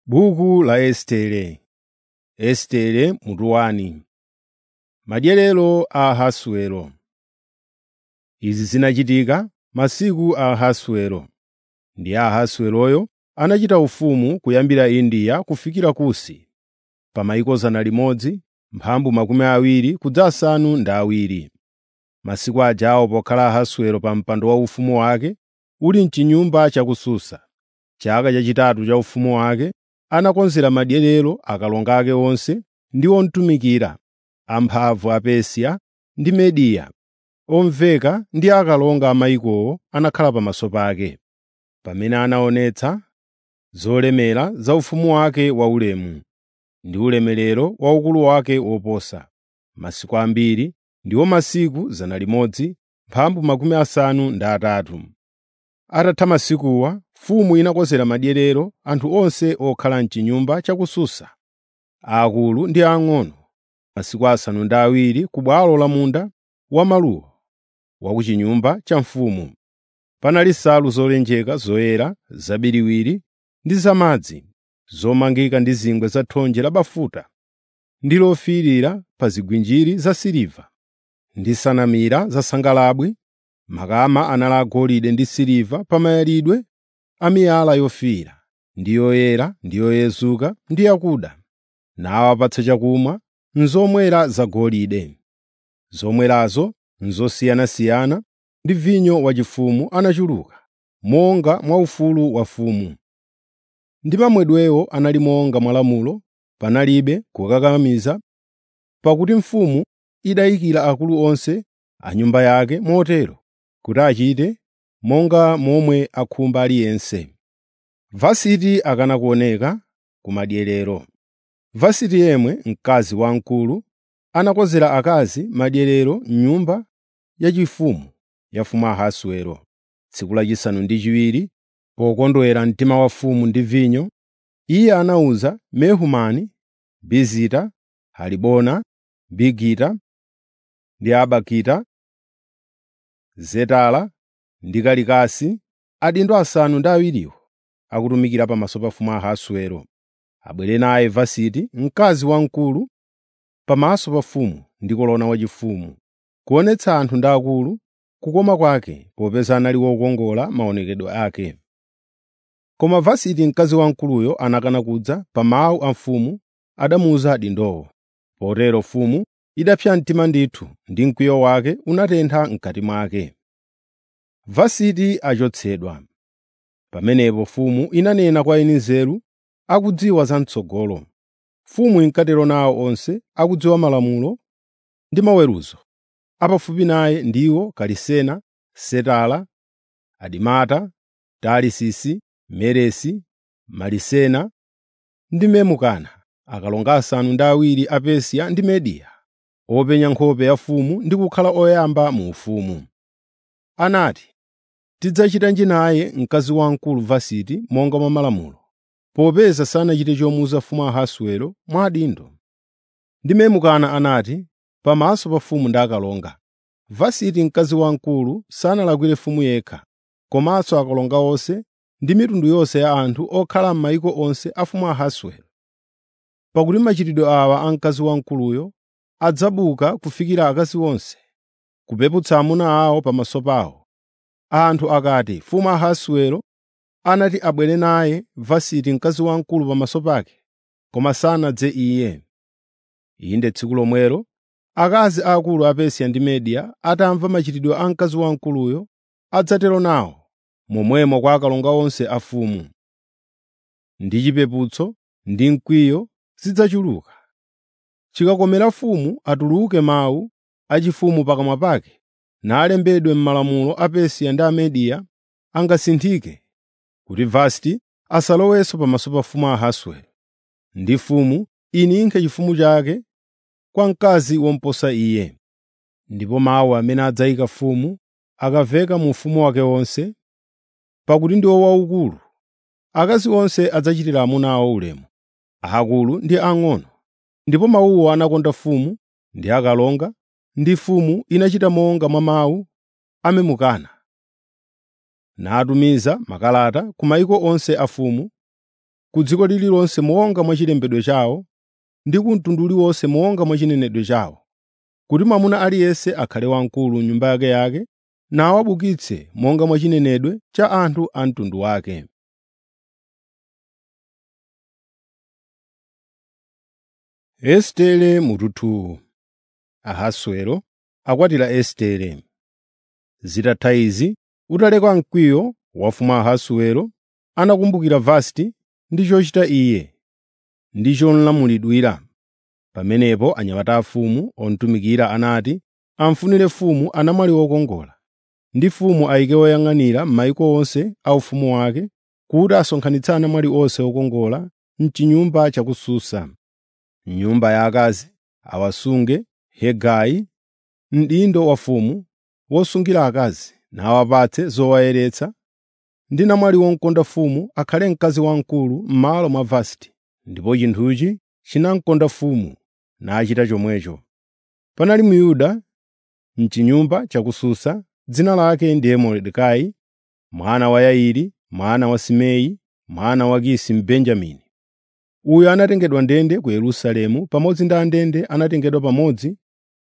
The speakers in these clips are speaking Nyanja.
Buku la Estere Estere mutu wani. Madyerero a Ahasuero Izi zinachitika masiku a Ahasuero. Ndi Ahasueroyo anachita ufumu kuyambira India kufikira Kusi, pa mayiko 100, mphambu makumi awiri kudza asanu ndi awiri. Masiku ajawo pokhala Ahasuero pa mpando waufumu wake uli m'chinyumba cha ku Susa, chaka chachitatu cha ufumu wake, anakonzera madyerero akalonga ake onse ndi omutumikira, amphamvu a Persia ndi Mediya, omveka ndi akalonga a mayikowo anakhala pamaso pake, pamene anaonetsa zolemera za ufumu wake waulemu, ndi ulemerero wa ukulu wake woposa. Masiku ambiri, ndiwo masiku 100, mphambu makumi asanu ndi atatu. Atatha masikuwa, mfumu inakonzera madyerero anthu onse okhala m'chinyumba cha ku Susa, aakulu ndi aang'ono, masiku asanu ndi awiri ku bwalo la munda wamaluwa wa ku chinyumba cha mfumu. Panali nsalu zolenjeka zoyera zabiriwiri ndi zamadzi, zomangika ndi zingwe za thonje labafuta ndi lofiirira pa zigwinjiri zasiliva, ndi sanamira zasangalabwi, makama anali agolide ndi siliva pa mayalidwe a miyala yofiira, ndi yoyera ndi yoyezuka ndi yakuda, nawapatsa chakumwa m'zomwera zagolide. Zomwerazo n'zosiyanasiyana ndi vinyo wachifumu anachuluka, monga mwa ufulu wa mfumu. Ndi mamwedwewo anali monga mwa lamulo, panalibe kukakamiza, pakuti mfumu idayikira akulu onse a nyumba yake motero kuti achite monga momwe akhumba aliyense. Vasiti akana kuoneka ku madyerero. Vasiti yemwe, mkazi wamkulu, anakonzera akazi madyerero m'nyumba yachifumu ya mfumu Ahasuero. Tsiku lachisanu ndi chiwiri, pokondwera mtima wa mfumu ndi vinyo, iye anawuza Mehumani, Bizita, Halibona, Bigita ndi Abagita, Zetara ndi Kalikasi, adindo asanu ndi awiriwo akutumikira pamaso pa mfumu Ahasuero, abwere naye Vasiti, mkazi wamkulu, pamaso pa mfumu ndi kolona wachifumu, kuonetsa anthu ndi akulu kukoma kwake popeza anali wokongola maonekedwe ake. Koma Vasiti mkazi wamkuluyo anakana kudza pa mawu a mfumu adamuwuza adindowo. Potero mfumu idapsa mtima ndithu ndi mkwiyo wake unatentha m'kati mwake. Vasiti achotsedwa. Pamenepo mfumu inanena kwa eni nzeru akudziwa zam'tsogolo. Mfumu inkatero nawo onse akudziwa malamulo ndi maweruzo. Apafupi naye ndiwo Karisena, Setara, Adimata, Tarisisi, Meresi, Marisena ndi Memukana, akalonga asanu ndi awiri a Persia ndi Mediya, openya nkhope ya mfumu ndi kukhala oyamba mu ufumu. Anati, “Tidzachitanji naye mkazi wamkulu Vasiti monga mwa malamulo, popeza sanachite chomuwuza mfumu Ahasuero mwa adindo.” Ndi Memukana anati, pamaso pa mfumu ndi akalonga, “Vasiti mkazi wamkulu sanalakwire mfumu yekha, komanso akalonga onse ndi mitundu yonse ya anthu okhala m'mayiko onse a mfumu Ahasuero. Pakuti machitidwe awa a mkazi wamkuluyo adzabuka kufikira akazi onse, kupeputsa amuna awo pamaso pawo. Anthu akati, ‘Mfumu Ahasuero anati abwere naye Vasiti mkazi wamkulu pamaso pake, koma sanadze iye.’ Inde tsiku lomwelo akazi aakulu a Persia ndi Mediya atamva machitidwe a mkazi wamkuluyo adzatero nawo momwemo kwa akalonga onse a mfumu. Ndi chipeputso ndi mkwiyo zidzachuluka. Chikakomera mfumu atuluke mawu achifumu pakamwa pake, nalembedwe m'malamulo a Persia ndi a Mediya, angasinthike, kuti Vasiti asalowenso pamaso pa mfumu Ahasuero, ndi mfumu ininkhe chifumu chake kwa mkazi womuposa iye. Ndipo mawu amene adzayika mfumu akamveka mu ufumu wake wonse, pakuti ndiwo waukulu, akazi onse adzachitira amuna awo ulemu, aakulu ndi ang'ono. Ndipo mawuwo anakonda mfumu ndi akalonga, ndi mfumu inachita monga mwa mawu a Memukana. Natumiza makalata ku mayiko onse a mfumu ku dziko lililonse monga mwa chilembedwe chawo ndi ku mtundu uliwonse monga mwa chinenedwe chawo, kuti mwamuna aliyense akhale wamkulu m'nyumba yakeyake nawabukitse monga mwa chinenedwe cha anthu a mtundu wake. Estere mututu Ahasuero akwatira Estere. Zitatha izi, utaleka mkwiyo wa mfumu Ahasuero, anakumbukira Vasiti ndi chochita iye, ndi cholamulidwira. Pamenepo anyamata a mfumu omutumikira anati amfunire mfumu anamwali wokongola, ndi mfumu ayike woyang'anira m'mayiko onse a ufumu wake, kuti asonkhanitse anamwali onse okongola m'chinyumba cha ku Susa. M'nyumba ya akazi awasunge Hegai, mdindo wa mfumu, wosungira akazi, nawapatse zowayeretsa, ndi namwali womkonda mfumu akhale mkazi wamkulu m'malo mwa Vasiti. Ndipo chinthuchi chinamkonda mfumu, nachita chomwecho. Panali Myuda m'chinyumba cha ku Susa, dzina lake ndiye Mordekai, mwana wa Yairi, mwana wa Simei, mwana wa Kisi Mbenjamini. Uyu anatengedwa ndende ku Yerusalemu pamodzi ndi andende anatengedwa pamodzi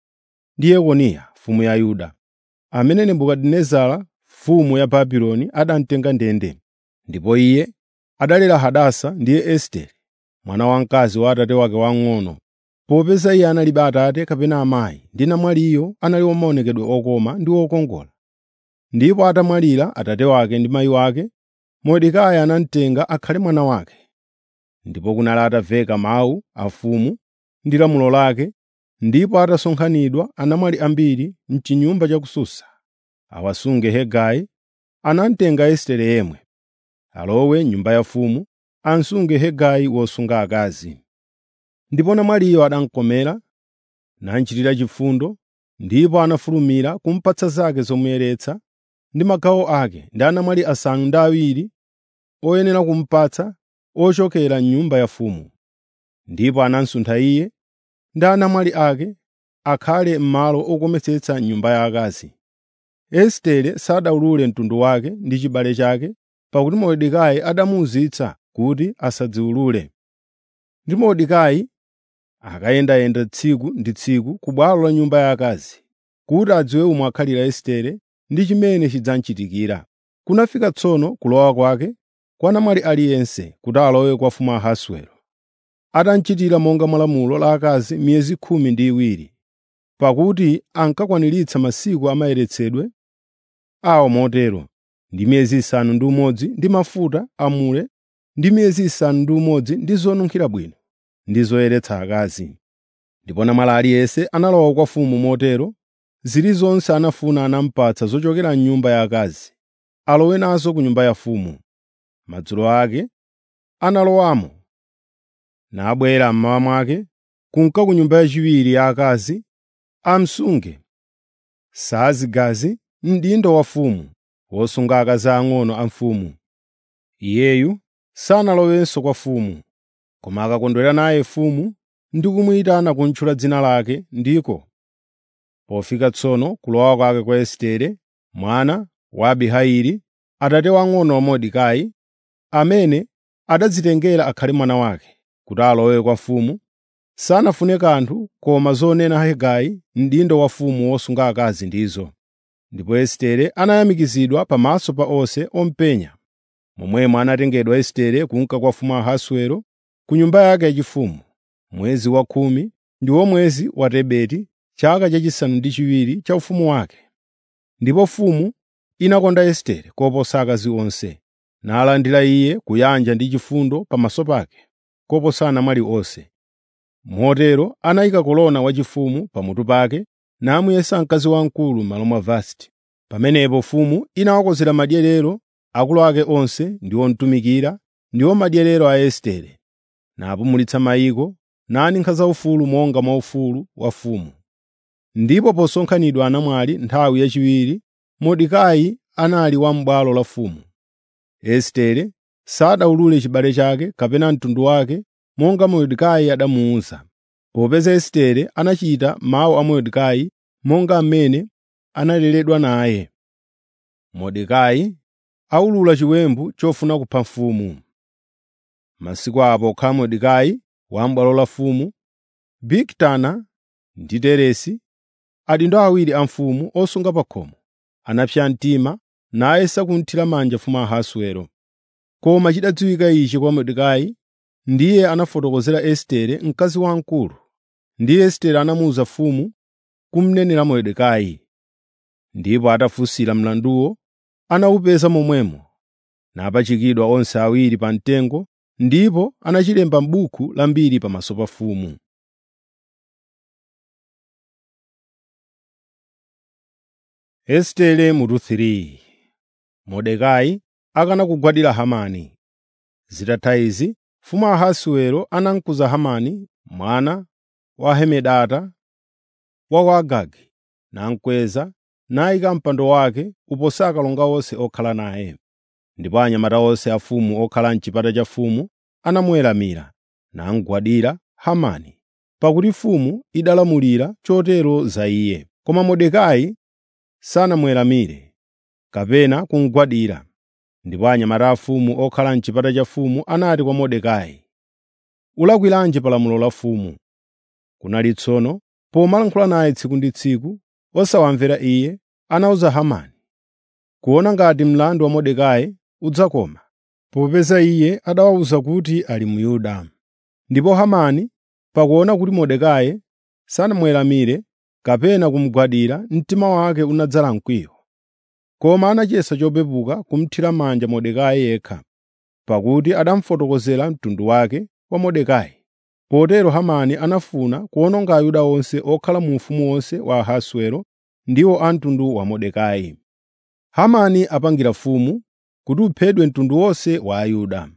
ndi Yekoniya mfumu ya Yuda, amene Nebukadinezara mfumu ya Babuloni adamutenga ndende. Ndipo iye adalera Hadasa ndiye Estere, mwana wamkazi wa atate wake wamng'ono, popeza iye analibe atate kapena amayi, ndi namwaliyo anali wamaonekedwe okoma ndi wokongola. Ndipo atamwalira atate wake ndi mayi wake, Mordekai anamutenga akhale mwana wake. Ndipo kunali atamveka mawu a mfumu ndi lamulo lake, ndipo atasonkhanidwa anamwali ambiri m'chinyumba cha ku Susa, awasunge Hegai, anamutenga Estere yemwe, alowe m'nyumba ya mfumu, amsunge Hegai wosunga akazi. Ndipo namwaliyo anamukomera, namuchitira chifundo, ndipo anafulumira kumupatsa zake zomuyeretsa ndi magawo ake ndi anamwali asanu ndi awiri oyenera kumupatsa ochokera m'nyumba ya mfumu. Ndipo anamsuntha iye ndi anamwali ake akhale m'malo okometsetsa nyumba ya akazi. Estere sadawulule mtundu wake ndi chibale chake, pakuti Mordekai adamuwuzitsa kuti asadziwulule. Ndi Mordekai akayendayenda tsiku ndi tsiku ku bwalo la nyumba ya akazi, kuti adziwe umwe akhalira Estere ndi chimene chidzamuchitikira. Kunafika tsono kulowa kwake kwa namwali aliyense kuti alowe kwa mfumu Ahasuero. Atamuchitira monga mwa lamulo la akazi miyezi khumi ndi iwiri, pakuti ankakwaniritsa masiku a mayeretsedwe awo motero, ndi miyezi isanu ndi umodzi ndi mafuta a mure, ndi miyezi isanu ndi umodzi ndi zonunkhira bwino, ndi zoyeretsa akazi. Ndipo namwali aliyense analowa kwa mfumu motero, zilizonse anafuna anamupatsa zochokera m'nyumba ya akazi, alowe nazo ku nyumba ya mfumu. Madzulo ake analowamo, nabwera mmawa mwake kunka ku nyumba yachiwiri ya akazi amsunge Saazigazi, mdindo wa mfumu, wosunga akazi ang'ono a mfumu. Iyeyu sanalowenso kwa mfumu, koma akakondwera naye mfumu ndi kumuyitana kuntchula dzina lake ndiko. Pofika tsono kulowa kwake kwa Estere, mwana wa Abihaili, atate wang'ono wa Mordekai, amene adadzitengera akhale mwana wake, kuti alowe kwa mfumu, sanafune kanthu koma zonena Hegai, mdindo wa mfumu wosunga akazi ndizo. Ndipo Estere anayamikizidwa pamaso pa onse omupenya. Momwemo anatengedwa Estere kunka kwa mfumu Ahasuero ku nyumba yake yachifumu, mwezi wa khumi ndiwo mwezi wa Tebeti, chaka chachisanu ndi chiwiri cha ufumu wake. Ndipo mfumu inakonda Estere koposa akazi onse, nalandira iye kuyanja ndi chifundo pamaso pake, koposa anamwali onse. Motero anayika kolona wachifumu pamutu pake, namuyesa mkazi wamkulu m'malo mwa Vasiti. Pamenepo mfumu inawakonzera madyerero akulu ake onse ndi omutumikira, ndiwo madyerero a Estere, napumulitsa mayiko, naninkhira zaufulu monga mwa ufulu wa mfumu. Ndipo posonkhanidwa anamwali nthawi yachiwiri, Mordekai anali wa m'bwalo la mfumu. Estere sadawulule chibale chake kapena mtundu wake monga Mordekai adamuwuza, popeza Estere anachita mawu a Mordekai monga mmene analeredwa naye. Mordekai awulula chiwembu chofuna kupha mfumu. masiku apo okhala Mordekai wa m'bwalo la mfumu, Bigitana ndi Teresi, adindo awiri a mfumu osunga pa khomo, anapsa mtima nayesa kunthira manja mfumu Ahasiwero. Koma chidadziwika ichi kwa Mordekai, ndiye anafotokozera Estere mkazi wamkulu, ndi Estere anamuwuza mfumu kumnenera Mordekai. Ndipo atafunsira mlanduwo, anawupeza momwemo, napachikidwa onse awiri pa mtengo, ndipo anachilemba m'buku la mbiri pamaso pa mfumu. Estere mutu 3 Mordekai akana kugwadira Hamani. Zitatha izi, mfumu Ahasiwero anamkuza Hamani mwana wa Hamedata wa ku Agagi, namkweza nayika mpando wake uposa akalonga onse okhala naye. Ndipo anyamata onse a mfumu okhala m'chipata cha mfumu anamuweramira, namugwadira Hamani, pakuti mfumu idalamulira chotero za iye. Koma Mordekai sanamuweramire kapena kumugwadira. Ndipo anyamata a mfumu okhala m'chipata cha mfumu anati kwa Mordekai, “Ulakwiranji palamulo la mfumu?” Kunali tsono pomalankhula naye tsiku ndi tsiku, osawamvera iye, anawuza Hamani, kuona ngati mlandu wa Mordekai udzakoma, popeza iye adawawuza kuti ali mu Yuda. Ndipo Hamani, pakuona kuti Mordekai sanamuweramire kapena kumugwadira, mtima wake unadzala mkwiyo. Koma anachiyesa chopepuka kumuthira manja Mordekai yekha, pakuti adamufotokozera mtundu wake wa Mordekai. Potero Hamani anafuna kuwononga Ayuda onse okhala mu ufumu wonse wa Ahasiwero, ndiwo a mtundu wa Mordekai. Hamani apangira mfumu kuti uphedwe mtundu wonse wa Ayuda.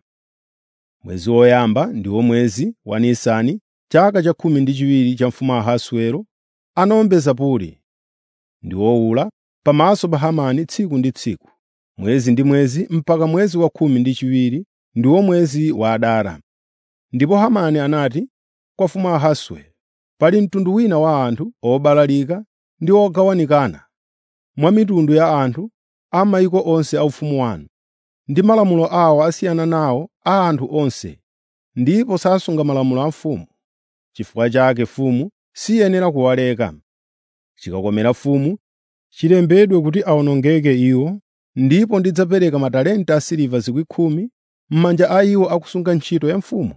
Mwezi woyamba ndiwo mwezi wa Nisani, chaka cha khumi ndi chiwiri cha mfumu Ahasiwero, anawombeza Puri ndi wowula pamaso pa Hamani tsiku ndi tsiku, mwezi ndi mwezi mpaka mwezi wa khumi ndi chiwiri ndiwo mwezi wa Adara. Ndipo Hamani anati kwa mfumu Ahasiwero, “Pali mtundu wina wa anthu obalalika ndi ogawanikana mwa mitundu ya anthu a mayiko onse a ufumu wanu, ndi malamulo awo asiyana nawo a anthu onse, ndipo sasunga malamulo a mfumu. Chifukwa chake mfumu siyenera kuwaleka. Chikakomera mfumu, chilembedwe kuti awonongeke iwo, ndipo ndidzapereka matalenta asiliva 10,000 m'manja a iwo akusunga ntchito ya mfumu.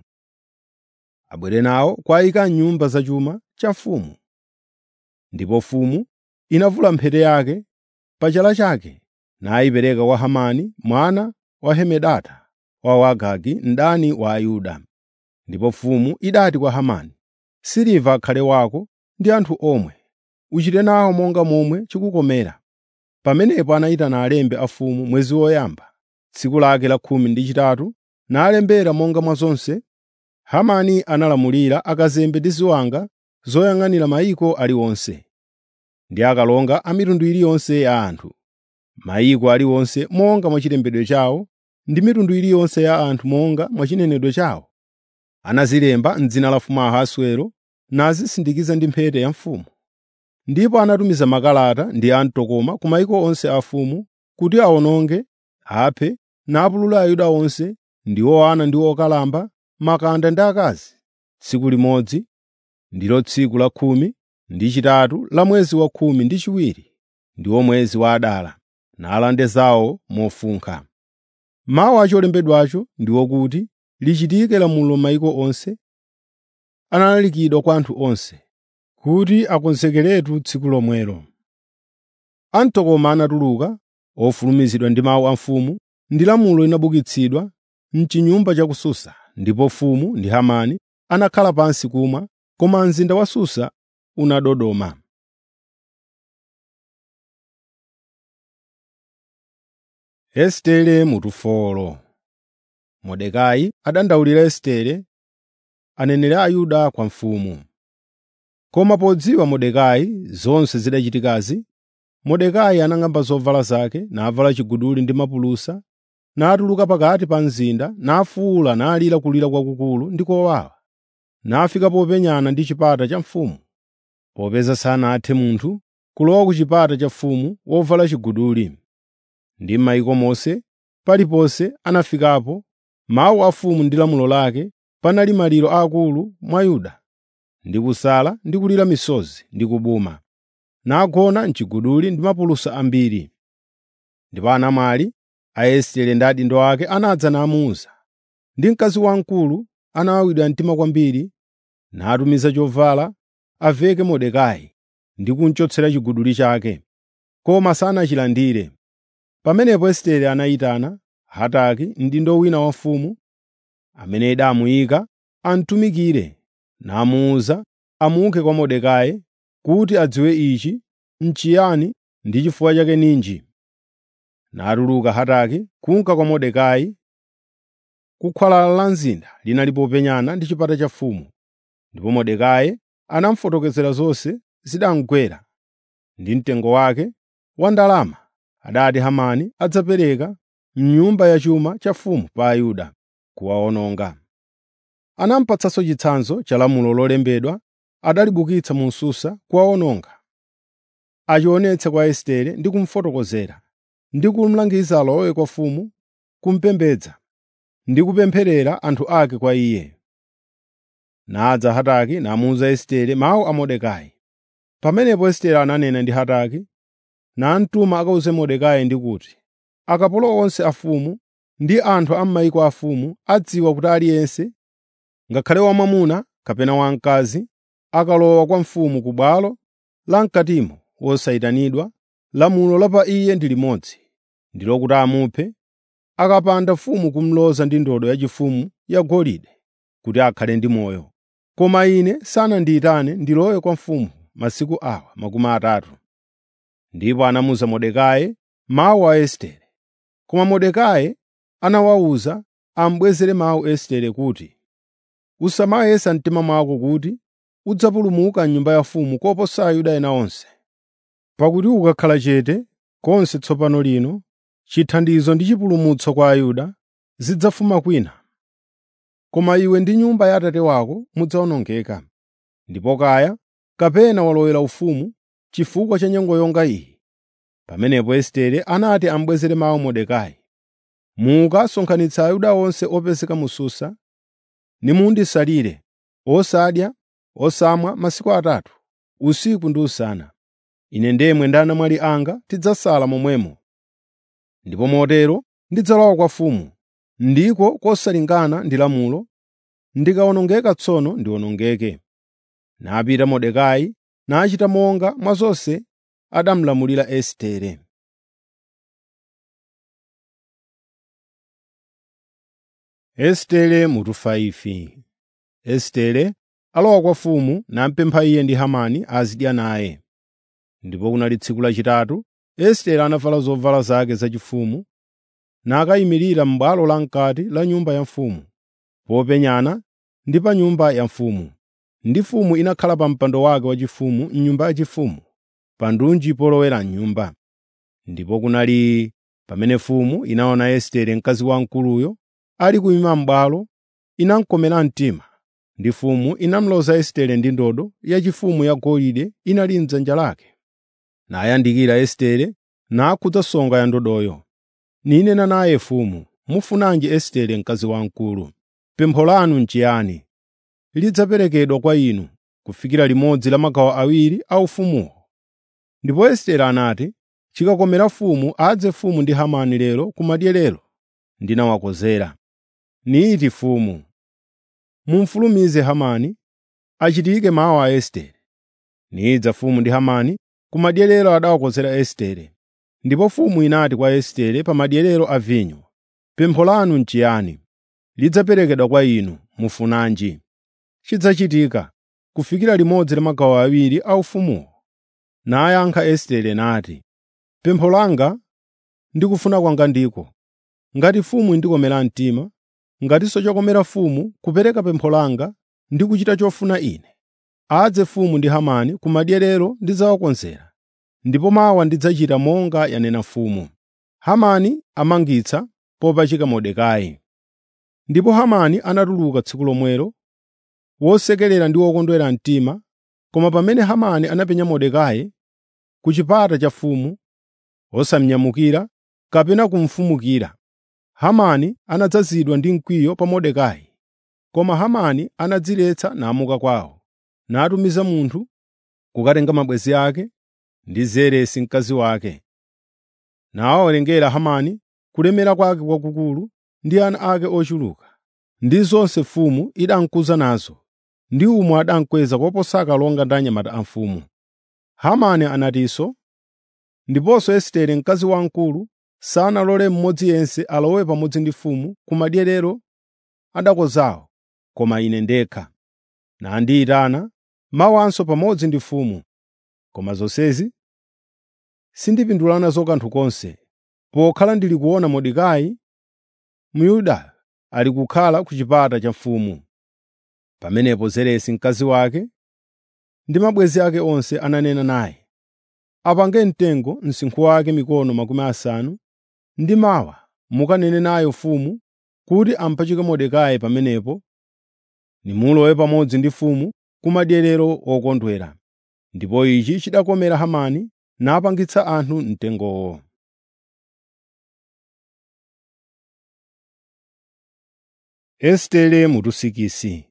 Abwere nawo kwa ayika m'nyumba zachuma cha mfumu.” Ndipo mfumu inavula mphete yake pa chala chake nayipereka kwa Hamani mwana wa Hamedata wa ku Agagi, mdani wa Ayuda. Ndipo mfumu idati kwa Hamani, “Siliva akhale wako ndi anthu omwe, uchite nawo monga momwe chikukomera.” Pamenepo anayitana alembi a mfumu mwezi woyamba, tsiku lake la khumi ndi chitatu, nalembera monga mwa zonse Hamani analamulira akazembe ndi ziwanga zoyang'anira mayiko aliwonse, ndi akalonga a mitundu iliyonse ya anthu, mayiko aliwonse monga mwa chilembedwe chawo, ndi mitundu iliyonse ya anthu monga mwa chinenedwe chawo. Anazilemba m'dzina la mfumu Ahasiwero nazisindikiza ndi mphete ya mfumu. Ndipo anatumiza makalata ndi amtokoma ku mayiko onse a mfumu kuti awononge, aphe, napulula Ayuda onse, ndiwo ana ndi okalamba, makanda ndi akazi, tsiku limodzi, ndilo tsiku la khumi ndi chitatu la mwezi wa khumi ndi chiwiri, ndiwo mwezi wa Adara, nalande zawo mofunkha. Mawu a cholembedwacho ndi wokuti lichitike lamulo m'mayiko onse, analalikidwa kwa anthu onse, kuti akonzekeretu tsiku lomwelo. Amtokoma anatuluka, ofulumizidwa ndi mawu a mfumu, ndi lamulo linabukitsidwa m'chinyumba cha ku Susa, ndipo mfumu ndi Hamani anakhala pansi kumwa, koma mzinda wa Susa unadodoma. Estere mutufolo Mordekai adandaulira Estere, anenera Ayuda kwa mfumu. Koma podziwa Mordekai zonse zidachitikazi, Mordekai anang'amba zovala zake, navala chiguduli ndi mapulusa, natuluka pakati pa mzinda, nafuwula nalira kulira kwakukulu ndi kowawa. Nafika popenyana ndi chipata cha mfumu, popeza sanathe munthu kulowa ku chipata cha mfumu wovala chiguduli. Ndi m'mayiko monse paliponse anafikapo mawu a mfumu ndi lamulo lake, panali maliro aakulu mwa Yuda, ndi kusala ndi kulira misozi ndi kubuma, nagona m'chiguduli ndi mapulusa ambiri. Ndipo anamwali a Estere ndi adindo ake anadza namuwuza, ndi mkazi wamkulu anawawidwa mtima kwambiri, natumiza chovala aveke Mordekai ndi kumuchotsera chiguduli chake, koma sanachilandire. Pamenepo Estere anayitana Hataki, mdindo wina wa mfumu, amene idamuyika amutumikire, namuwuza amuke kwa Mordekai kuti adziwe ichi n'chiyani ndi chifukwa chake ninji. Natuluka Hataki kunka kwa Mordekai ku khwalala la mzinda linali popenyana ndi chipata cha mfumu. Ndipo Mordekai anamufotokozera zonse zidamugwera ndi mtengo wake wa ndalama adati Hamani adzapereka m'nyumba ya chuma cha mfumu pa Ayuda kuwawononga. Anamupatsanso chitsanzo cha lamulo lolembedwa adalibukitsa mu Susa kuwawononga. Achionetse kwa Estere ndi kumufotokozera, ndi kumulangiza alowe kwa mfumu kumupembedza ndi kupempherera anthu ake kwa iye. Nadza Hataki namuwuza Estere mawu a Mordekai. Pamenepo Estere ananena ndi Hataki, namutuma akawuze Mordekai ndi kuti, akapolo onse a mfumu ndi anthu a m'mayiko a mfumu adziwa kuti aliyense, ngakhale wamwamuna kapena wamkazi, akalowa kwa mfumu ku bwalo la mkatimo wosayitanidwa, lamulo la pa iye ndi limodzi, ndilo kuti amuphe, akapanda mfumu kumloza ndi ndodo yachifumu yagolide kuti akhale ndi moyo. Koma ine sanandiyitane ndilowe kwa mfumu masiku awa makumi atatu. Ndipo anamuwuza Mordekai mawu a Estere. Koma Mordekai anawawuza amubwezere mawu Estere kuti, “Usamayesa mtima mwako kuti udzapulumuka m'nyumba ya mfumu koposa Ayuda ena onse. Pakuti ukakhala chete konse tsopano lino, chithandizo ndi chipulumutso kwa Ayuda zidzafuma kwina. Koma iwe ndi nyumba ya Atate wako mudzawonongeka. Ndipo kaya kapena walowera ufumu chifukwa cha nyengo yonga iyi.” Pamenepo Estere anati amubwezere mawu Mordekai, “Muka sonkhanitsa Ayuda onse opezeka mu Susa, nimundisalire, osadya, osamwa masiku atatu, usiku ndi usana. Ine ndemwe ndi anamwali anga tidzasala momwemo. Ndipo motero ndidzalowa kwa mfumu, ndiko kosalingana ndi lamulo, ndikawonongeka tsono ndiwonongeke.” Napita Mordekai nachita monga mwa zonse adamulamulira Estere. Estere mutu 5 Estere alowa kwa mfumu namupempha iye ndi Hamani azidya naye. Ndipo kunali tsiku lachitatu, Estere anavala zovala zake zachifumu, nakayimirira m'bwalo lam'kati la nyumba ya mfumu, popenyana ndi pa nyumba ya mfumu. Ndi mfumu inakhala pa mpando wake waufumu m'nyumba yachifumu, pa ndunji polowera m'nyumba. Ndipo kunali pamene mfumu inaona Estere mkazi wamkuluyo ali kuyima m'bwalo, inamukomera mtima, ndi mfumu inamloza Estere ndi ndodo yachifumu yagolide inali m'dzanja lake. Nayandikira Estere nakhudza songa ya ndodoyo. Ninena naye mfumu, “Mufunanji Estere mkazi wamkulu? Pempho lanu n'chiyani? Lidzaperekedwa kwa inu kufikira limodzi la magawo awiri a ufumuwo.” Ndipo Estere anati, “Chikakomera mfumu adze mfumu ndi Hamani lero kumadyerero ndinawakonzera.” Niti mfumu, “Mumufulumize Hamani achitike mawu a Estere.” Nidza mfumu ndi Hamani kumadyerero adawakonzera Estere. Ndipo mfumu inati kwa Estere pa madyerero a vinyo, “Pempho lanu n'chiyani? Lidzaperekedwa kwa inu. Mufunanji?” Chidzachitika kufikira limodzi la magawo awiri a ufumuwo. Nayankha Estere nati, “Pempho langa ndi kufuna kwanga ndiko, ngati mfumu indikomera mtima, ngatinso chokomera mfumu kupereka pempho langa ndi kuchita chofuna ine. Adze mfumu ndi Hamani kumadyerero ndidzawakonzera, ndipo mawa ndidzachita monga yanena mfumu.” Hamani amangitsa popachika Mordekai. Ndipo Hamani anatuluka tsiku lomwelo, wosekerera ndi wokondwera mtima, koma pamene Hamani anapenya Mordekai ku chipata cha mfumu, wosamunyamukira kapena kumufumukira, Hamani anadzazidwa ndi mkwiyo pa Mordekai. Koma Hamani anadziletsa namuka kwawo, natumiza munthu kukatenga mabwenzi ake ndi Zeresi mkazi wake. Nawawerengera Hamani kulemera kwake kwakukulu ndi ana ake ochuluka, ndi zonse mfumu idamkuza nazo, ndi umwe adamkweza koposa akalonga ndi anyamata a mfumu. Hamani anatinso, ndiponso Estere mkazi wamkulu sanalole mmodzi yense alowe pamodzi ndi mfumu ku madyerero adakozawo, koma ine ndekha. Nandiyitana mawanso pamodzi ndi mfumu. Koma zonsezi sindipindula nazo kanthu konse, pokhala ndili kuona Mordekai Myuda ali kukhala ku chipata cha mfumu. Pamenepo Zeresi mkazi wake ndi mabwenzi ake onse ananena naye, apange mtengo msinkhu wake mikono makumi asanu, ndi mawa mukanene nayo mfumu kuti ampachike Mordekai pamenepo, nimulowe pamodzi ndi mfumu ku madyerero okondwera. Ndipo ichi chidakomera Hamani napangitsa anthu mtengowo. Estere mutusikisi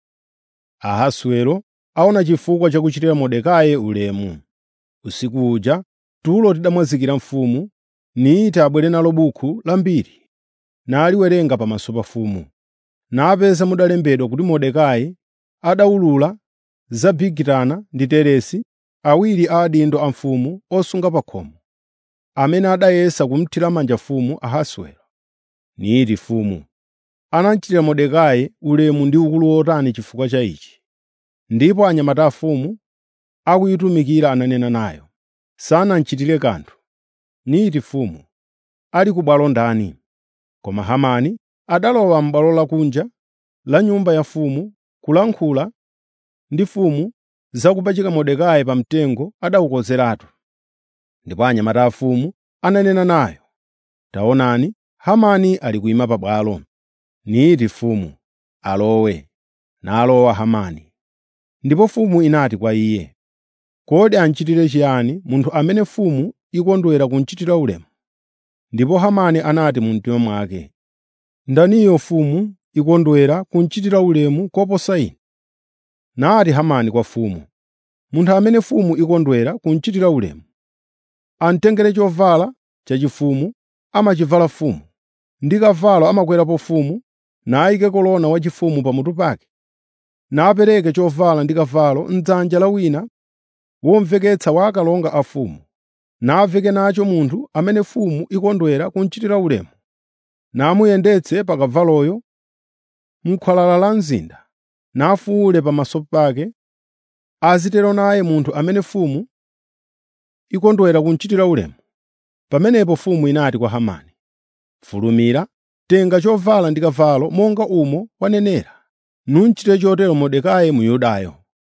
Ahasuero aona chifukwa chakuchitira Mordekai ulemu. Usiku uja tulo tidamwazikira mfumu, niyita abwere nalo buku lambiri, naliwerenga pamaso pa mfumu. Napeza mudalembedwa kuti Mordekai adawulula za Bigitana ndi Teresi, awiri a adindo a mfumu osunga pa khomo, amene adayesa kumthira manja mfumu Ahasuero. Niti mfumu, anachitira Mordekai ulemu ndi ukulu wotani chifukwa cha ichi. Ndipo anyamata a mfumu akuyitumikira ananena nayo, sanamchitire kanthu. Niti mfumu, ali ku bwalo ndani? Koma Hamani adalowa m'bwalo lakunja la nyumba ya mfumu kulankhula ndi mfumu za kupachika Mordekai pa mtengo adawukozeratu. Ndipo anyamata a mfumu ananena nayo, taonani, Hamani ali kuyima pabwalo. Niti mfumu, alowe. Nalowa Hamani. Ndipo mfumu inati kwa iye, kodi anchitire chiyani munthu amene mfumu ikondwera kunchitira ulemu? Ndipo Hamani anati mu mtima mwake, ndaniyo mfumu ikondwera kunchitira ulemu koposa ine? Nati Hamani kwa mfumu, munthu amene mfumu ikondwera kunchitira ulemu, amtengere chovala chachifumu amachivala mfumu, ndi kavalo amakwerapo mfumu, nayike kolona wachifumu pamutu pake, napereke chovala ndi kavalo m'dzanja la wina womveketsa wa akalonga a mfumu, naveke nacho munthu amene mfumu ikondwera kunchitira ulemu, namuyendetse pa kavaloyo m'khwalala la mzinda, nafuwule pamaso pake, azitero naye munthu amene mfumu ikondwera kunchitira ulemu. Pamenepo mfumu inati kwa Hamani, “Fulumira, tenga chovala ndi kavalo monga umo wanenera, nuchite chotero Mordekai Myudayo,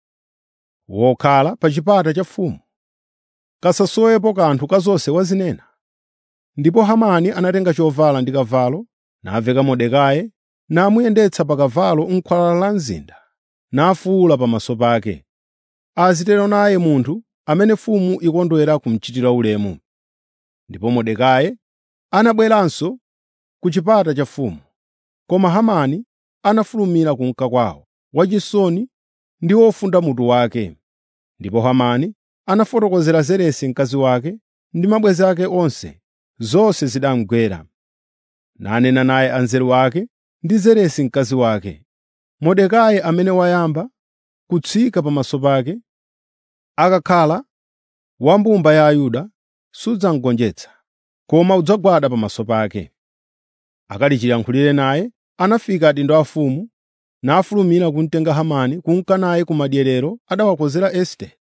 wokhala pa chipata cha mfumu. Kasasowepo kanthu ka zonse wazinena.” Ndipo Hamani anatenga chovala ndi kavalo, naveka Mordekai, namuyendetsa pa kavalo m'khwalala la mzinda, nafuwula pamaso pake, azitero naye munthu amene mfumu ikondwera kumchitira ulemu. Ndipo Mordekai anabweranso ku chipata cha mfumu. Koma Hamani anafulumira kunka kwawo, wachisoni ndi wofunda mutu wake. Ndipo Hamani anafotokozera Zeresi mkazi wake ndi mabwenzi ake onse zonse zidamugwera. Nanena naye anzeru ake ndi Zeresi mkazi wake. Mordekai amene wayamba kutsika pamaso pake, akakhala wa mbumba ya Ayuda, sudzamgonjetsa, koma udzagwada pamaso pake. Akali chiyankhulire naye, anafika adindo a mfumu, nafulumira kumtenga Hamani kunka naye ku madyerero adawakozera Estere.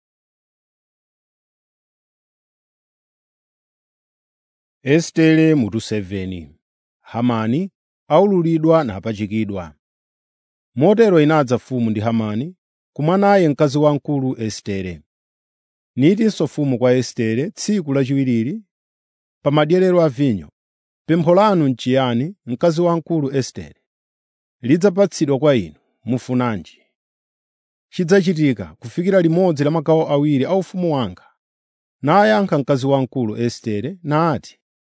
Estere mutu 7 Hamani aululidwa napachikidwa. Motero inadza mfumu ndi Hamani kumwa naye mkazi wamkulu Estere. Nitinso mfumu kwa Estere tsiku lachiwiriri pa madyerero a vinyo, pempho lanu n'chiyani, mkazi wamkulu Estere? Lidzapatsidwa kwa inu, mufunanji? Chidzachitika kufikira limodzi la magawo awiri a ufumu wanga. Nayankha mkazi wamkulu Estere nati,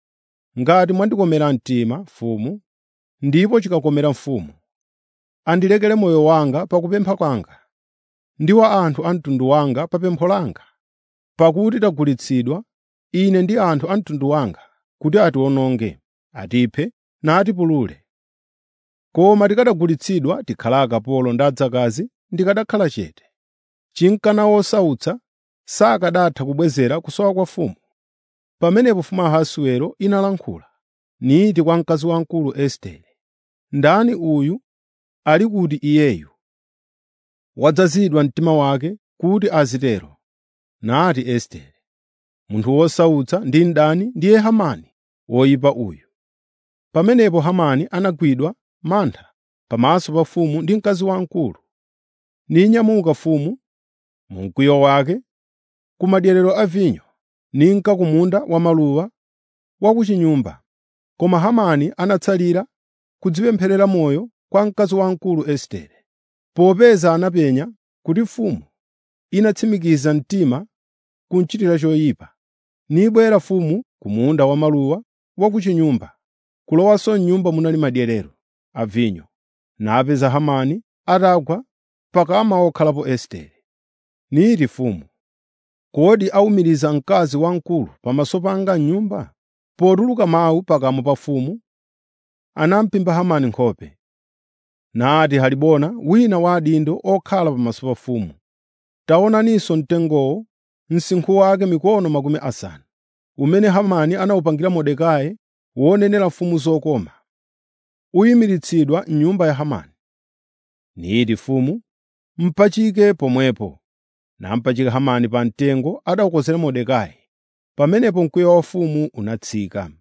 ngati mwandikomera mtima mfumu ndipo chikakomera mfumu andilekere moyo wanga pakupempha kwanga ndi wa anthu a mtundu wanga pa pempho langa pakuti tagulitsidwa ine ndi anthu a mtundu wanga kuti atiwononge atiphe natipulule koma tikanagulitsidwa tikhala akapolo ndi adzakazi ndikanakhala chete chinkana wosautsa sakanatha kubwezera kusowa kwa mfumu pamenepo mfumu ahasuero inalankhula niti kwa mkazi wamkulu estere ndani uyu ali kuti iyeyu wadzazidwa mtima wake kuti azitero nati estere munthu wosautsa ndi mdani ndiye hamani woyipa uyu pamenepo hamani anagwidwa mantha pamaso pa mfumu ndi mkazi wamkulu ninyamuka mfumu mu mkwiyo wake ku madyerero a vinyo ninka ku munda wa maluwa wa ku chinyumba koma hamani anatsalira kudzipempherera moyo kwa mkazi wamkulu estere popeza anapenya kuti mfumu inatsimikiza mtima kumchitira choyipa nibwera mfumu ku munda wa maluwa wa ku chinyumba kulowanso m'nyumba munali madyerero a vinyo napeza hamani atagwa pakama wokhalapo estere niti mfumu kodi awumiriza mkazi wamkulu pamaso panga m'nyumba potuluka mawu pakamwa pa mfumu anampimba hamani nkhope nati halibona wina wa adindo okhala pamaso pa mfumu taonaninso mtengowo msinkhu wake mikono makumi asanu umene hamani anawupangira mordekai wonenera mfumu zokoma uyimiritsidwa m'nyumba ya hamani niti mfumu mpachike pomwepo nampachika hamani pa mtengo adawukozera mordekai pamenepo mkwiyo wa mfumu unatsika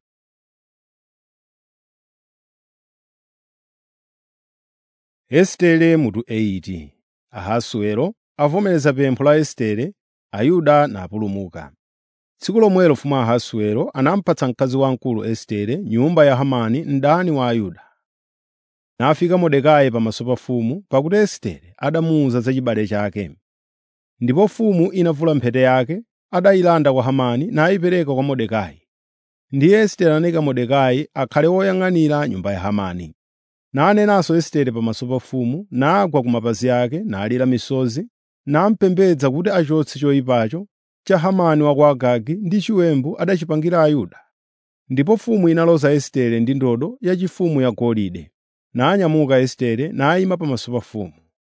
estere mutu 8 ahasuero avomereza pempho la estere ayuda napulumuka tsiku lomwelo mfumu ahasuero anampatsa mkazi wamkulu estere nyumba ya hamani mdani wa ayuda nafika mordekai pamaso pa mfumu pakuti estere adamuwuza za chibale chake ndipo mfumu inavula mphete yake adayilanda kwa hamani nayipereka kwa mordekai ndiye estere anayika mordekai akhale woyang'anira nyumba ya hamani nanenanso estere pamaso pa mfumu nagwa ku mapazi ake nalira misozi nampembedza kuti achotse choyipacho cha hamani wa ku agagi ndi chiwembu adachipangira ayuda ndipo mfumu inaloza estere ndi ndodo yachifumu yagolide nanyamuka estere nayima pamaso pa mfumu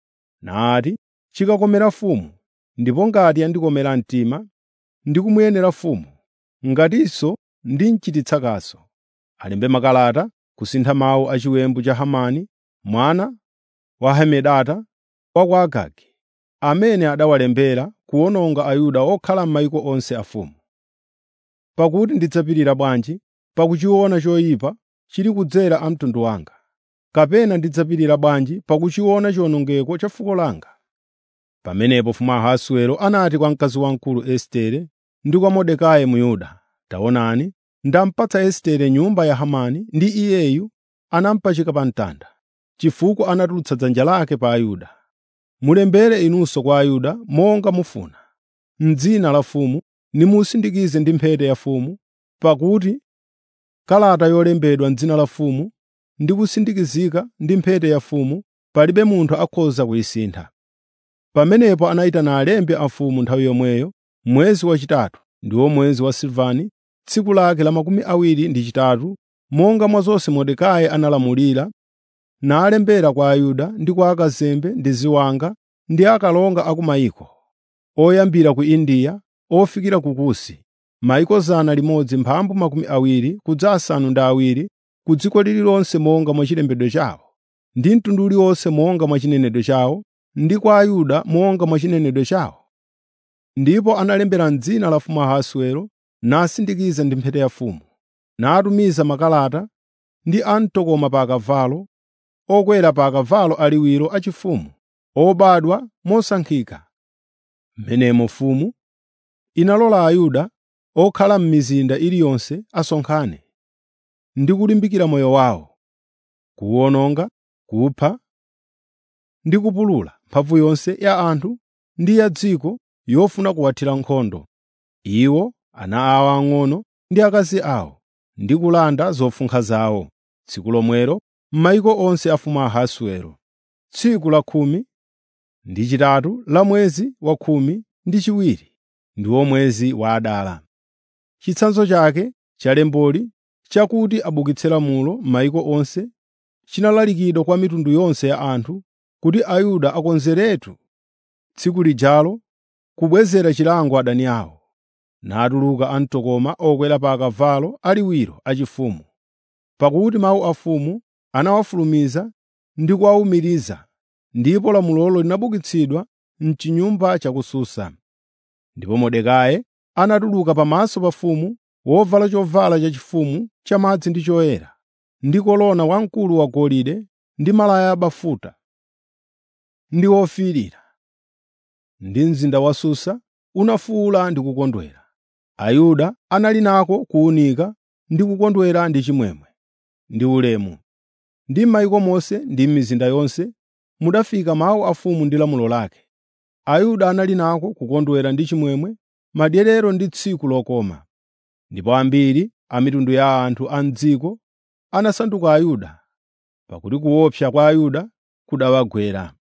nati chikakomera mfumu ndipo ngati yandikomera mtima ndikumuyenera mfumu ngatinso ndimchititsa kaso alembe makalata kusintha mawu a chiwembu cha hamani mwana wa hamedata wa ku agagi amene adawalembera kuwononga ayuda okhala m'mayiko onse a mfumu pakuti ndidzapirira bwanji pakuchiona choyipa chili kudzera a mtundu wanga kapena ndidzapirira bwanji pakuchiona chiwonongeko cha fuko langa pamenepo mfumu ahasuero anati kwa mkazi wamkulu estere ndi kwa mordekai myuda taonani ndampatsa estere nyumba ya hamani ndi iyeyu anampachika pa mtanda chifukwa anatulutsa dzanja lake pa ayuda mulembere inunso kwa ayuda monga mufuna m'dzina la mfumu nimusindikize ndi mphete ya mfumu pakuti kalata yolembedwa m'dzina la mfumu ndi kusindikizika ndi mphete ya mfumu palibe munthu akhoza kuyisintha pamenepo anayitana alembi a mfumu nthawi yomweyo mwezi wachitatu ndiwo mwezi wa silvani tsiku lake la makumi awiri ndi chitatu monga mwa zonse mordekai analamulira nalembera kwa ayuda ndi kwa akazembe ndi ziwanga ndi akalonga a ku mayiko oyambira ku indiya ofikira ku kusi mayiko zana limodzi mphambu makumi awiri kudza asanu ndi awiri ku dziko lililonse monga mwa chilembedwe chawo ndi mtundu uliwonse monga mwa chinenedwe chawo ndi kwa ayuda monga mwa chinenedwe chawo ndipo analembera m'dzina la mfumu ahasuero nasindikiza ndi mphete ya mfumu natumiza makalata ndi amtokoma pa akavalo okwera pa akavalo aliwiro achifumu obadwa mosankhika m'menemo mfumu inalola ayuda okhala m'mizinda iliyonse asonkhane ndi kulimbikira moyo wawo kuwononga kupha ndi kupulula mphamvu yonse ya anthu ndi ya dziko yofuna kuwathira nkhondo iwo ana awo ang'ono ndi akazi awo ndi kulanda zofunkha zawo tsiku lomwelo m'mayiko onse a mfumu Ahasiwero, tsiku la khumi ndi chitatu la mwezi wa khumi ndi chiwiri, ndiwo mwezi wa Adara. Chitsanzo chake cha lemboli chakuti abukitse lamulo m'mayiko onse chinalalikidwa kwa mitundu yonse ya anthu kuti Ayuda akonzeretu tsiku lijalo kubwezera chilango adani awo, natuluka amtokoma okwera pa akavalo aliwiro achifumu, pakuti mawu a mfumu anawafulumiza ndi kuwawumiriza, ndipo lamulolo linabukitsidwa m'chinyumba cha ku Susa. Ndipo Mordekai anatuluka pamaso pa mfumu wovala chovala chachifumu chamadzi ndi choyera, ndi kolona wamkulu wagolide ndi malaya abafuta ndi ofiirira. Ndi mzinda wa Susa unafuwula ndi kukondwera. Ayuda anali nako kuwunika ndi kukondwera ndi chimwemwe ndi ulemu. Ndi m'mayiko monse ndi m'mizinda yonse mudafika mawu a mfumu ndi lamulo lake. Ayuda anali nako kukondwera ndi chimwemwe, madyerero ndi tsiku lokoma. Ndipo ambiri a mitundu ya anthu a m'dziko anasanduka Ayuda, pakuti kuopsa kwa Ayuda kudawagwera.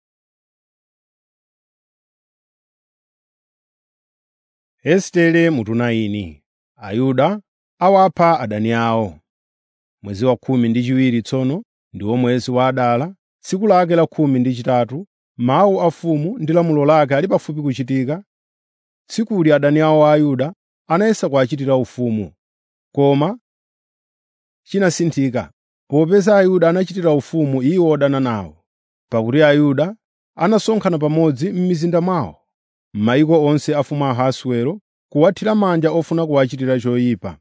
Estere mutunaini Ayuda awapha adani awo. Mwezi wa khumi ndi chiwiri tsono ndiwo mwezi wa Adara, tsiku lake la khumi ndi chitatu, mawu a mfumu ndi lamulo lake ali pafupi kuchitika. Tsikuli adani awo a Ayuda anayesa kuwachitira ufumu, koma chinasinthika, popeza Ayuda anachitira ufumu iwo odana nawo, pakuti Ayuda anasonkhana pamodzi m'mizinda mwawo, m'mayiko onse a mfumu Ahasiwero, kuwathira manja ofuna kuwachitira choyipa.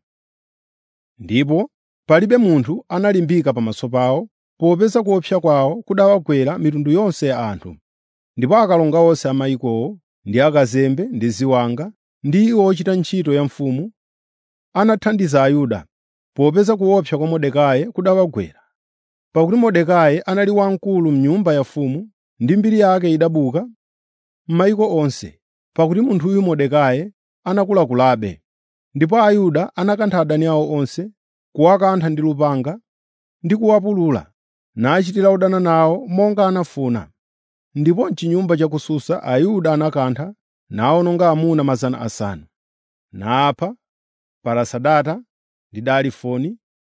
Ndipo palibe munthu analimbika pamaso pawo, popeza kuopsa kwawo kudawagwera mitundu yonse ya anthu. Ndipo akalonga onse a mayikowo, ndi akazembe ndi ziwanga, ndi iwo ochita ntchito ya mfumu, anathandiza Ayuda, popeza kuopsa kwa Mordekai kudawagwera. Pakuti Mordekai anali wamkulu m'nyumba ya mfumu, ndi mbiri yake idabuka m'mayiko onse, pakuti munthuyu Mordekai anakulakulabe. Ndipo Ayuda anakantha adani awo onse, kuwakantha ndi lupanga ndi kuwapulula, nachitira odana nawo monga anafuna. Ndipo m'chinyumba cha ku Susa Ayuda anakantha nawononga amuna 500, napha Parasadata ndi Dalifoni,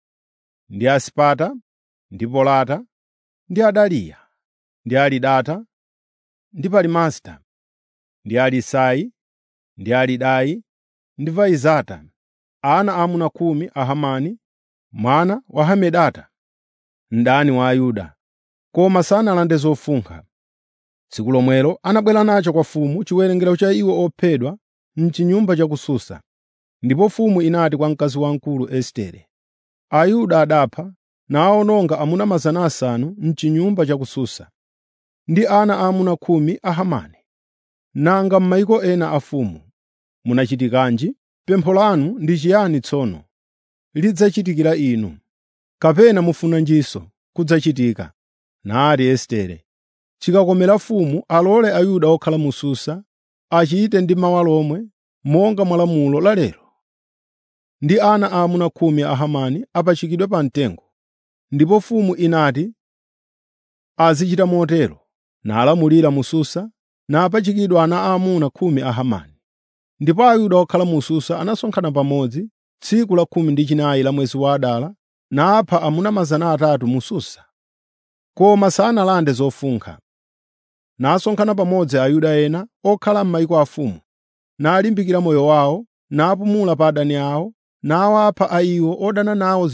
ndi Asipata, ndi Polata, ndi Adaliya, ndi Alidata, ndi Palimasta, ndi Alisai, ndi Alidai, ndi Vaizata, ana aamuna khumi a Hamani, mwana wa Hamedata, mdani wa Ayuda, koma sanalande zofunkha. Tsiku lomwelo anabwera nacho kwa mfumu chiwerengero cha iwo ophedwa m'chinyumba cha ku Susa. Ndipo mfumu inati kwa mkazi wamkulu Estere, Ayuda adapha nawawononga amuna 500 m'chinyumba cha ku Susa, ndi ana aamuna khumi a Hamani. Nanga m'mayiko ena a mfumu munachitikanji? Pempho lanu ndi chiyani tsono? Lidzachitikira inu, kapena mufunanjinso kudzachitika? Nati Estere, chikakomera mfumu alole Ayuda okhala mu Susa achite ndi mawa lomwe monga mwa lamulo la lero. Ndi ana aamuna khumi a Hamani apachikidwe pa mtengo. Ndipo mfumu inati azichita motero, nalamulira mu Susa, napachikidwa ana aamuna khumi a Hamani. Ndipo Ayuda okhala mu Susa anasonkhana pamodzi tsiku la khumi ndi chinayi la mwezi wa Adara, napha amuna 300 mu Susa, koma sanalande zofunkha. Nasonkhana pamodzi Ayuda ena okhala m'mayiko afumu, nalimbikira moyo wawo, napumula pa adani awo, nawapha a iwo odana nawo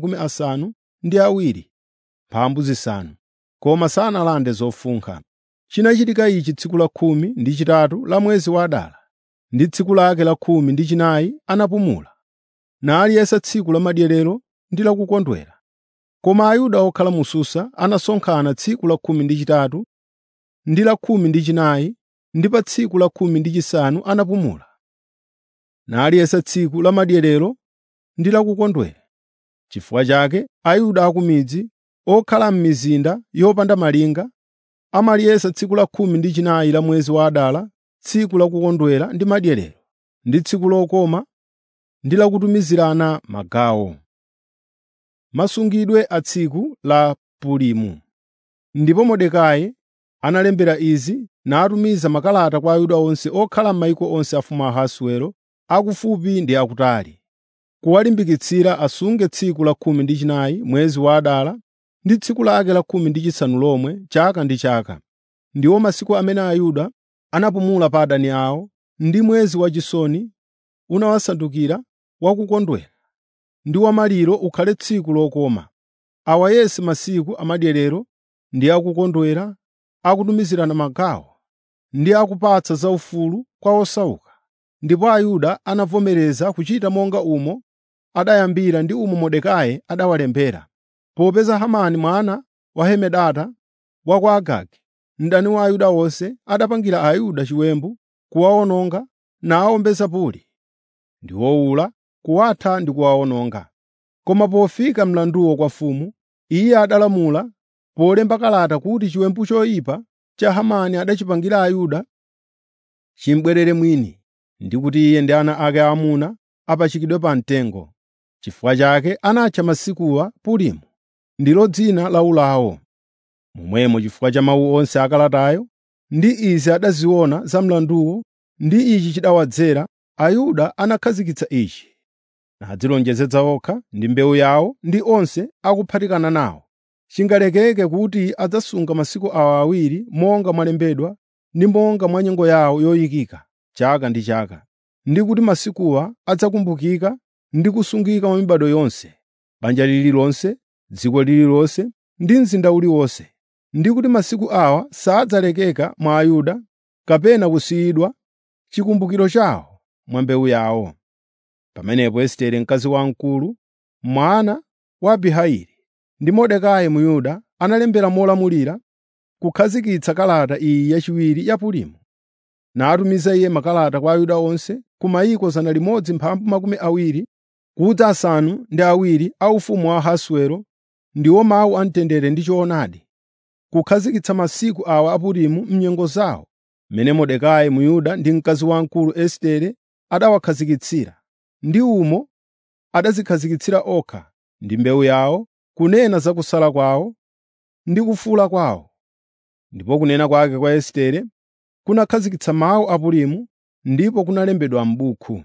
70,000 mphambu zisanu, koma sanalande zofunkha. Chinachitika ichi tsiku la khumi ndi chitatu la mwezi wa Adara, ndi tsiku lake la khumi ndi chinayi anapumula, naliyesa tsiku la madyerero ndi la kukondwera. Koma Ayuda okhala mu Susa anasonkhana tsiku la khumi ndi chitatu ndi la khumi ndi chinayi, ndi pa tsiku la khumi ndi chisanu anapumula, naliyesa tsiku la madyerero ndi la kukondwera. Chifukwa chake Ayuda a ku midzi okhala m'mizinda yopanda malinga amaliyesa tsiku la khumi ndi chinayi la mwezi wa Adara tsiku la kukondwera ndi madyerero, ndi tsiku lokoma ndi lakutumizirana magawo. Masungidwe a tsiku la Purimu Ndipo Mordekai analembera izi natumiza makalata kwa Ayuda onse okhala m'mayiko onse a mfumu Ahasiwero, akufupi ndi akutali, kuwalimbikitsira asunge tsiku la khumi ndi chinayi mwezi wa Adara ndi tsiku lake la khumi ndi chisanu lomwe chaka ndi chaka, ndiwo masiku amene Ayuda anapumula pa adani awo, ndi mwezi wachisoni unawasandukira wakukondwera, ndi wamaliro ukhale tsiku lokoma. Awa yense masiku amadyerero ndi akukondwera, akutumizirana magawo, ndi akupatsa zaufulu kwa osauka. Ndipo Ayuda anavomereza kuchita monga umo adayambira ndi umo Mordekai adawalembera, popeza Hamani mwana wa Hamedata wa ku Agagi, mdani wa Ayuda onse, adapangira Ayuda chiwembu kuwawononga nawawombeza puli, ndi wowula, kuwatha ndi kuwawononga. Koma pofika mlanduwo kwa mfumu, iye adalamula polemba kalata kuti chiwembu choyipa cha Hamani adachipangira Ayuda chimubwerere mwini, ndi kuti iye ndi ana ake aamuna apachikidwe pa mtengo. Chifukwa chake anatcha masikuwa Purimu, ndilo dzina laulawo. Momwemo chifukwa cha mawu onse a kalatayo ndi izi adaziona za mlanduwo ndi ichi chidawadzera, Ayuda anakhazikitsa ichi, nadzilonjezetsa okha ndi mbewu yawo ndi onse akuphatikana nawo. Chingalekeke kuti adzasunga masiku awa awiri monga mwalembedwa ndi monga mwa nyengo yawo yoyikika chaka ndi chaka, ndi kuti masikuwa adzakumbukika ndi kusungika mwa mibado yonse, banja lililonse, dziko lililonse ndi mzinda uliwonse, ndi kuti masiku awa sadzalekeka mwa Ayuda kapena kusiyidwa chikumbukiro chawo mwa mbewu yawo. Pamenepo Estere mkazi wamkulu, mwana wa Abihaili, ndi Mordekai Myuda analembera molamulira kukhazikitsa kalata iyi yachiwiri ya Purimu. Natumiza iye makalata kwa Ayuda onse ku mayiko 120 kuti asanu ndi awiri a ufumu wa Ahasiwero ndiwo mawu amtendere ndi choonadi, kukhazikitsa masiku awa a Purimu m'nyengo zawo, mmene Mordekai Myuda ndi mkazi wamkulu Estere adawakhazikitsira, ndi umo adadzikhazikitsira okha ndi mbewu yawo, kunena za kusala kwawo ndi kufula kwawo. Ndipo kunena kwake kwa Estere kunakhazikitsa mawu a Purimu, ndipo kunalembedwa m'buku.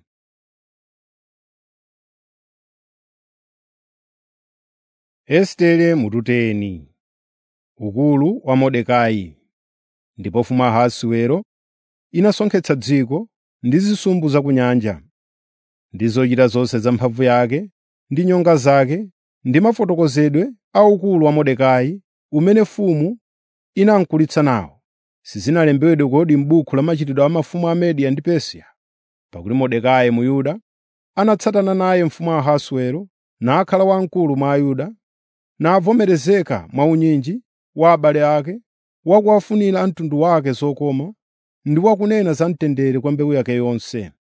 Estere mututeni Ukulu wa Mordekai Ndipo mfumu Ahasiwero inasonkhetsa dziko ndi zisumbu za ku nyanja, ndi zochita zonse za mphamvu yake, ndi nyonga zake, ndi mafotokozedwe a ukulu wa Mordekai umene mfumu inamkulitsa nawo. Sizinalembedwe kodi m'buku la machitidwe a mafumu a Mediya ndi Persia? Pakuti Mordekai Myuda anatsatana naye mfumu Ahasiwero, nakhala wamkulu mwa Ayuda, navomerezeka mwa unyinji wa abale ake, wakuwafunira a mtundu wake zokoma, ndi wakunena za mtendere kwa mbewu yake yonse.